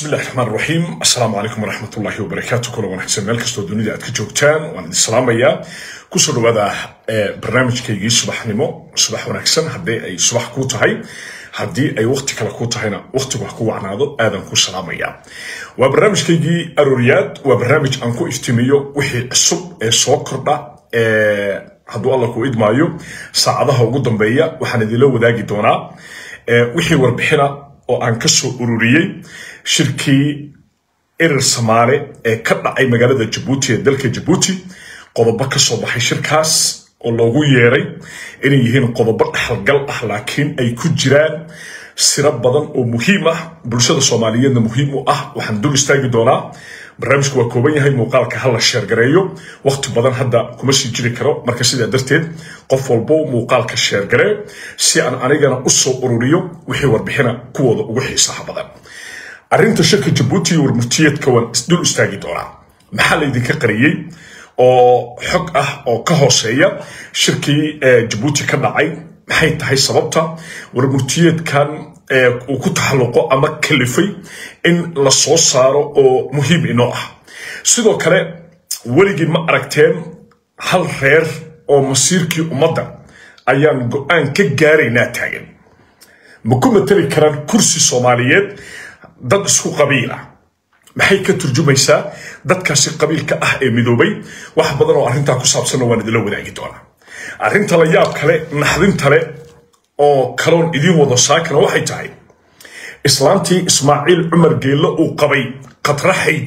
bismillahi raxmaan raxiim assalaamu calaykum waraxmat ullahi wabarakaatu kula wanaagsan meel kastoo dunida aad ka joogtaan waan idin salaamayaa kusoo dhawaada barnaamijkaygii subaxnimo subax wanaagsan haddii ay subax kuu tahay haddii ay waqti kale kuu tahayna waqtigu wax ku wacnaado aadan ku salaamayaa waa barnaamijkaygii arooriyaad waa barnaamij aan ku iftiimiyo wixii cusub ee soo kordha hadduu alla ku idmaayo saacadaha ugu dambeeya waxaan idinla wadaagi doonaa wixii warbixina oo aan ka soo ururiyey shirkii erer samaale ee ka dhacay magaalada jabuuti ee dalka jabuuti qodobo ka soo baxay shirkaas oo loogu yeeray inay yihiin qodobo dhexalgal ah laakiin ay ku jiraan siro badan oo muhiim ah bulshada soomaaliyeedna muhiim u ah waxaan dul istaagi doonaa barnaamijku waa kooban yahay muuqaalka hala sheergareeyo waqti badan hadda kuma sii jiri karo marka sidaa darteed qof walbo muuqaalka sheergaree si aan anigana u soo ururiyo wixii warbixina kuwooda ugu xiisaha badan arrinta shirka jabuuti iyo warmurtiyeedka waan isdul istaagi doonaa maxaa laydinka qariyey oo xog ah oo ka hooseeya shirkii jabuuti ka dhacay maxay tahay sababta warmurtiyeedkan uu ku taxalluqo ama kalifay in la soo saaro oo muhiim inoo ah sidoo kale weligii ma aragteen hal reer oo masiirkii ummadda ayaan go-aan ka gaaraynaa taagan ma ku matali karaan kursi soomaaliyeed dad isku qabiil ah maxay ka turjumaysaa dadkaasi qabiilka ah ee midoobay wax badan oo arrintaa ku saabsanna waan idinla wadaagi doonaa arrinta la yaab kale naxdintale oo kaloon idiin wado saakana waxay tahay islaantii ismaaciil cumar geelle uu qabay qadraxayd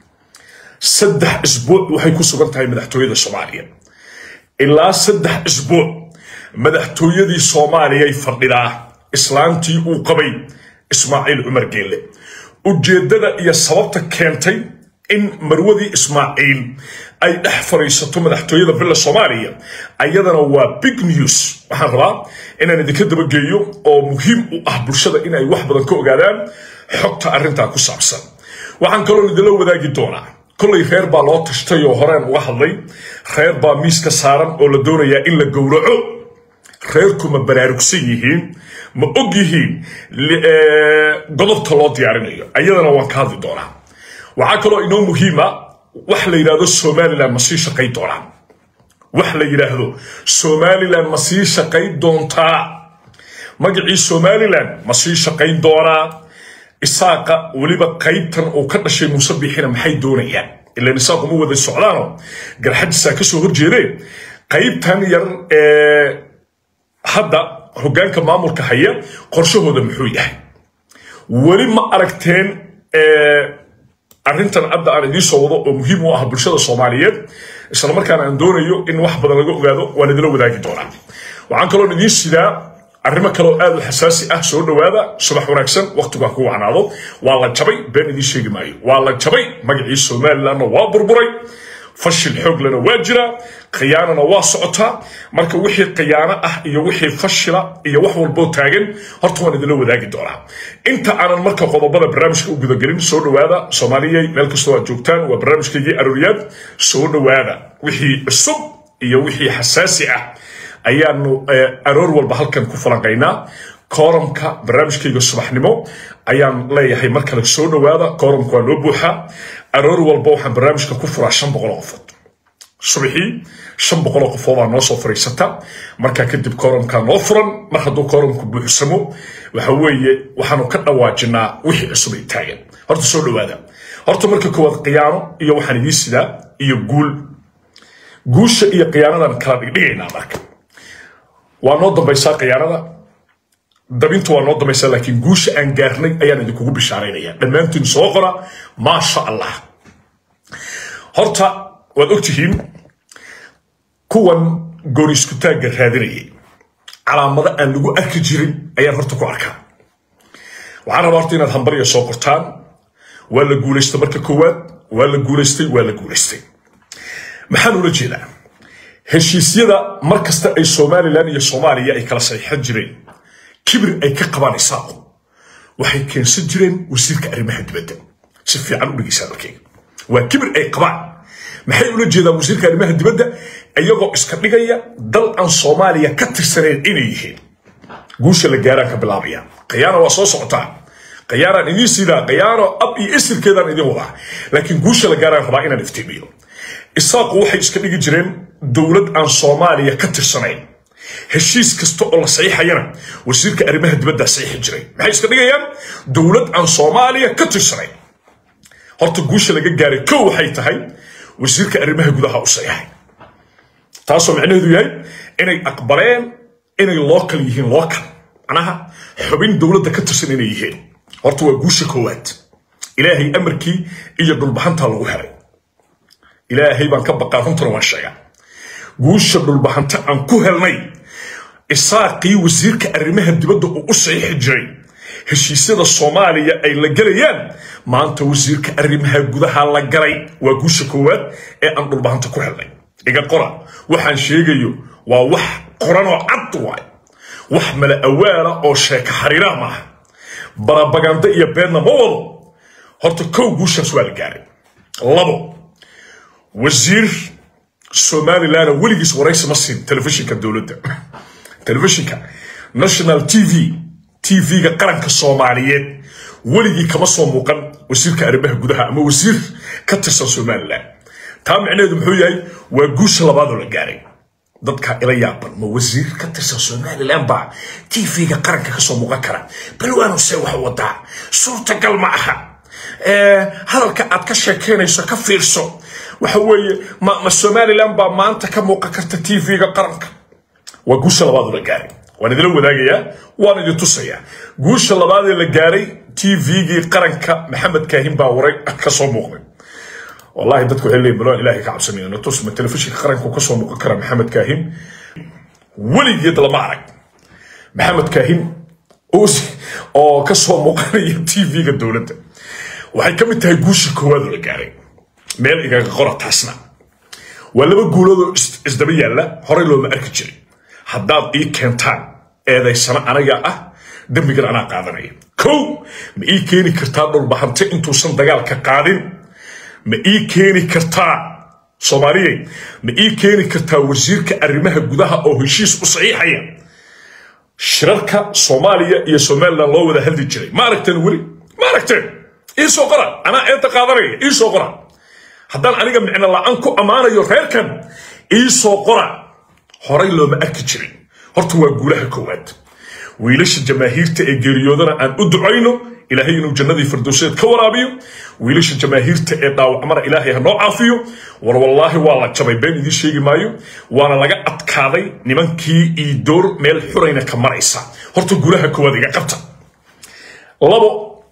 saddex isbuuc waxay ku sugan tahay madaxtooyada soomaaliya ilaa saddex isbuuc madaxtooyadii soomaaliyay fadhidaa islaantii uu qabay ismaaciil cumar geelle ujeeddada iyo sababta keentay in marwadii ismaaciil ay dhex fadhiisato madaxtooyada villa soomaaliya ayadana waa big news waxaan rabaa inaan idinka dabageeyo oo muhiim u ah bulshada inay wax badan ka ogaadaan xogta arrintaa ku saabsan waxaan kaloo idinla wadaagi doonaa kollay reer baa loo tashtay oo horeen uga hadlay reer baa miiska saaran oo la doonayaa in la gowraco reerku ma baraarugsan yihiin ma og yihiin godobta loo diyaarinayo ayadana waan ka hadli doonaa waxaa kaloo inoo muhiima wax la yidhaahdo somalilan ma sii shaqayn doonaa wax la yidhaahdo somalilan ma sii shaqayn doontaa magacii somalilan ma sii shaqayn doonaa isaaqa weliba qaybtan uu ka dhashay muuse biixina maxay doonayaan ilan isaaqu ma wada socdaano garxajisaa ka soo horjeedeen qaybtan yar ee hadda hoggaanka maamulka haya qorshahooda muxuu yahay weli ma aragteen arrintan hadda aan idiin soo wado oo muhiim u ah bulshada soomaaliyeed isla markaana aan doonayo in wax badan laga ogaado waan idinla wadaagi doonaa waxaan kaloo idiin sidaa arrimo kaloo aad u xasaasi ah soo dhowaada subax wanaagsan waqtigu ha ku wacnaado waa la jabay been idiin sheegi maayo waa la jabay magacii somalilandna waa burburay fashil xooglana waa jira khiyaanana waa socotaa marka wixii khiyaano ah iyo wixii fashila iyo wax walboo taagan horta waan idinla wadaagi doonaa inta aanan marka qodobada barnaamijka u gudagelin soo dhowaada soomaaliyay meel kastoo aad joogtaan waa barnaamijkaygii arooriyaad soo dhowaada wixii cusub iyo wixii xasaasi ah ayaanu aroor walba halkan ku falanqaynaa kooramka barnaamijkayga subaxnimo ayaan leeyahay mar kale soo dhowaada kooramka waa loo buuxaa aroor walba waxaan barnaamijka ku furaa shan boqol oo qofood subaxii shan boqol oo qofoodaa noo soo fadhiisata markaa kadib kooramkaa noo furan mar hadduu kooramku buuxsamo waxa weeye waxaanu ka dhawaajinaa wixii cusub ay taagan horta soo dhowaada horta marka koowaad khiyaano iyo waxaan idiin sidaa iyo guul guusha iyo khiyaanadan kala dhigdhigaynaa marka waa noo dambaysaa khiyaanada dabintu waa noo dambaysaa laakiin guusha aan gaarnay ayaan idinkugu bishaaraynaya dhammaantiin soo qora maasha allah horta waad ogtihiin kuwan gooni iskutaagga raadinayay calaamado aan lagu arki jirin ayaan horta ku arkaa waxaan rabaa horta inaad hambariya soo qortaan waa la guulaystay marka koowaad waa la guulaystay waa la guulaystay maxaan ula jeedaa heshiisyada mar kasta ay somalilan iyo soomaaliya ay kala saxiixan jireen kibir ay ka qabaan isaaqu waxay keensan jireen wasiirka arrimaha dibadda si fiican u dhegeysaa dalkayga waa kibir ay qabaan maxay ula jeedaan wasiirka arrimaha dibadda iyagoo iska dhigaya dal aan soomaaliya ka tirsanayn inay yihiin guusha la gaaraan ka bilaabaya khiyaana waa soo socotaa qayaaraan idiin siidaa qayaaro ab iyo isirkeedaan idin wadaa laakiin guusha la gaaraan rabaa inaan iftiimiyo isaaqu waxay iska dhigi jireen dowlad aan soomaaliya ka tirsanayn heshiis kasta oo la saxiixayana wasiirka arrimaha dibadda saxiixi jiray maxay iska dhigayaan dowlad aan soomaaliya ka tirsanayn horta guusha laga gaaray kow waxay tahay wasiirka arrimaha gudaha u saxiixay taasoo macnaheedu yahay inay aqbaleen inay local yihiin local macnaha xubin dowladda ka tirsan inay yihiin horta waa guusha koowaad ilaahay amarkii iyo dhulbahantaa lagu helay ilaahay baan ka baqaa runtana waan sheegaa guusha dhulbahanta aan ku helnay isaaqii wasiirka arrimaha dibadda uu u saxiixi jiray heshiisyada soomaaliya ay la gelayaan maanta wasiirka arrimaha gudaha la galay waa guusha koowaad ee aan dhulbahanta ku helnay iga qora waxaan sheegayo waa wax qoranoo cad waay wax mala awaala oo sheeka xariiraa maaha barabaganda iyo beedna ma wado horta kow guushaas waa la gaaray labo wasiir somalilan weligiis waraysi ma siin telefishinka dowladda telefishinka national t v t v-ga qaranka soomaaliyeed weligii kama soo muuqan wasiirka arrimaha gudaha ama wasiir ka tirsan somalilan taa micnaheedu muxuu yahay waa guusha labaadoo la gaaray dadka ila yaaban ma wasiir ka tirsan somalilan baa t v-ga qaranka kasoo muuqan kara balwaanu see wax wadaa suurtagal ma aha hadalka aad ka sheekeynayso ka fiirso waxa weeye ma somalilan baa maanta ka muuqan karta t v-ga qaranka waa guusha labaadoo la gaaray waan idila wadaagayaa waan idin tusayaa guusha labaadee la gaaray t v-gii qaranka maxamed kaahin baa waray ka soo muuqday wallahi dadku waxay leeyihin balwaan ilaahay ka cabsanayo natus ma telefishinka qaranku ka soo muuqan kara maxamed kaahin weligeed lama arag maxamed kaahin oo ka soo muuqanaya t v-ga dowladda waxay ka mid tahay guusha koowaadoo la gaaray meel igaga qora taasna waa laba guuloodoo isdaba yaalla horey looma arki jiray haddaad ii keentaan eedaysano anaga ah dembigan anaa qaadanaya kow ma ii keeni kartaa dhulbahante intuusan dagaalka qaadin ma ii keeni kartaa soomaaliyey ma ii keeni kartaa wasiirka arrimaha gudaha oo heshiis u saxiixaya shirarka soomaaliya iyo somalilan loo wada hadli jiray ma aragteen weli ma aragteen ii soo qora anaa eedda qaadanaya ii soo qora haddaan aniga micno la-aan ku ammaanayo reerkan ii soo qora horay looma arki jirin horta waa guulaha koowaad wiilasha jamaahiirta ee geeriyoodana aan u ducayno ilaahay inuu jannadii firdowseed ka waraabiyo wiilasha jamaahiirta ee dhaawacmana ilaahay ha noo caafiyo war wallaahi waa la jabay been idiin sheegi maayo waana laga adkaaday nimankii iidoor meel xurayna ka maraysa horta guulaha koowaad iga qabta labo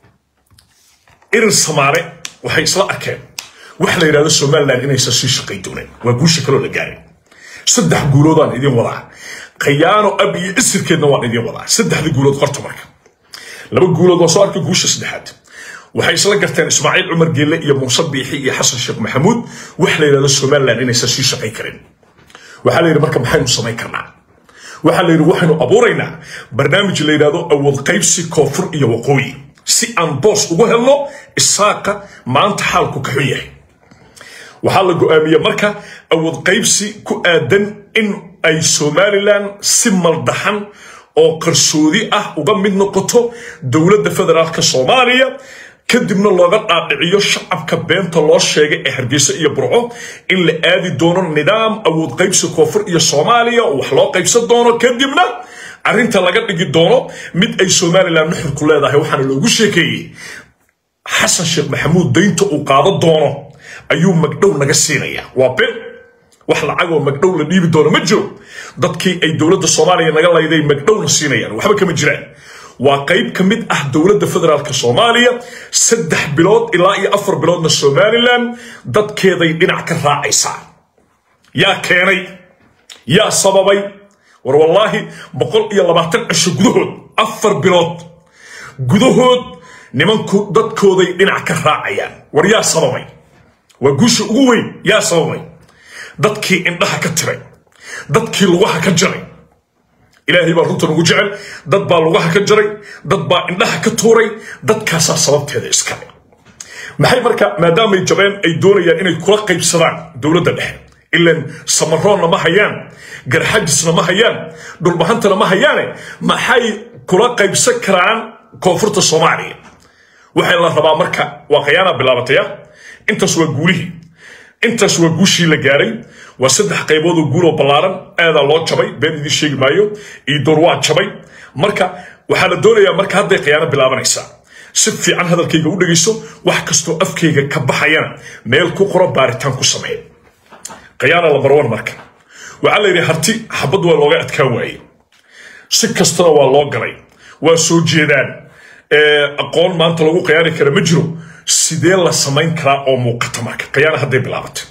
irin samaale waxay isla arkeen wax la yidhahdo somalilan inaysan sii shaqay dooneen waa guusha kaloo la gaaray saddex guuloodaan idin wadaa khayaano ab iyo isirkeedna waan idin wadaa saddexda guulood qorta marka laba guulood waa soo arkay guusha saddexaad waxay isla garteen ismaaciil cumar geelle iyo muuse biixi iyo xasan sheekh maxamuud wax la yidhahdo somalilan inaysan sii shaqay karin waxaa la yidhi marka maxaynu samayn karnaa waxaa la yidhi waxaynu abuuraynaa barnaamij la yidhahdo awood qaybsi koonfur iyo waqooyi si aan boos ugu helno isaaqa maanta xaalku ka xun yahay waxaa la go'aamiyey marka awood qaybsi ku aadan in ay somalilan si maldaxan oo qarsoodi ah uga mid noqoto dowladda federaalka soomaaliya kadibna looga dhaadhiciyo shacabka beenta loo sheegay ee hargeysa iyo burco in la aadi doono nidaam awood qaybsi koonfur iyo soomaaliya oo wax loo qaybsan doono kadibna arrinta laga dhigi doono mid ay somalilan nuxurku leedahay waxaana loogu sheekeeyey xasan sheekh maxamuud daynta uu qaado doono ayuu magdhow naga siinaya waa ben wax lacagoo magdhow la dhiibi doono ma jiro dadkii ay dowladda soomaaliya naga layday magdhowna siinayaan waxba kama jiraan waa qayb ka mid ah dowladda federaalk soomaaliya saddex bilood ilaa iyo afar biloodna somalilan dadkeeday dhinac ka raacaysaa yaa keenay yaa sababay war wallaahi boqol iyo labaatan cisho gudahood afar bilood gudahood nimanku dadkooday dhinac ka raacayaan war yaa sababay waa guusha ugu weyn yaa sababay dadkii indhaha ka tiray dadkii lugaha ka jaray ilaahay baa runtan ugu jecel dad baa lugaha ka jaray dad baa indhaha ka tuuray dadkaasaa sababteeda iskale maxay marka maadaamay jabeen ay doonayaan inay kula qaybsadaan dowladda dhexe ilan samaroonna ma hayaan garxajisna ma hayaan dhulbahantana ma hayaane maxay kula qaybsan karaan koonfurta soomaaliya waxaa la rabaa marka waa khayaana bilaabataya intaas waa guulihii intaas waa guushii la gaaray waa saddex qaybood oo guul oo ballaaran aadaa loo jabay been idiin sheegi maayo iyo door waa jabay marka waxaa la doonayaa marka hadday khiyaano bilaabanaysaa si fiican hadalkayga u dhegayso wax kastoo afkayga ka baxayana meel ku qoro baaritaan ku sameeya khiyaana lambar one marka waxaa la yidhi harti xabad waa looga adkaan waaye si kastana waa loo galay waa soo jeedaan aqoon maanta lagu khiyaani kara ma jiro sidee la samayn karaa oo muuqata marka khiyaana hadday bilaabatay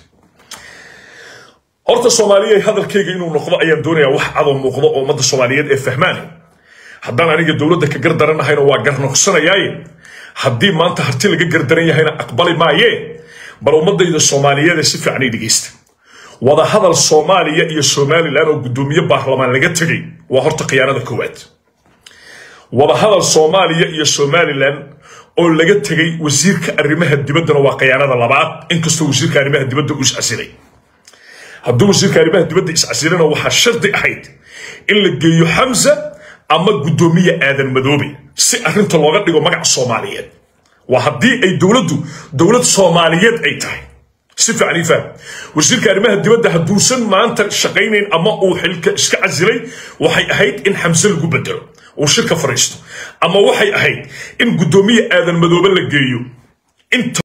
horta soomaaliya hadalkayga inuu noqdo ayaan doonayaa wax cadoo muuqdo oo ummadda soomaaliyeed ee fahmaan haddaan aniga dowladda ka gardaranahayna waa garnoqsanayaaye haddii maanta harti laga gardaran yahayna aqbali maayee bal ummadayda soomaaliyeed ee si fiican ay dhegaysta wada hadal soomaaliya iyo somalilan oo guddoomiye baarlamaan laga tegay waa horta khiyaanada koowaad wada hadal soomaaliya iyo somalilan oo laga tegay wasiirka arrimaha dibaddana waa khiyaanada labaad inkastoo wasiirka arrimaha dibadda uu iscasilay hadduu wasiirka arrimaha dibadda iscasilana waxaa shardi ahayd in la geeyo xamsa ama guddoomiye aadan madoobe si arrinta looga dhigo magac soomaaliyeed waa haddii ay dowladdu dowlad soomaaliyeed ay tahay si fiican ii fahm wasiirka arrimaha dibadda hadduusan maanta shaqaynayn ama uu xilka iska casilay waxay ahayd in xamse lagu bedelo uu shirka fariisto ama waxay ahayd in guddoomiye aadan madoobe la geeyo inta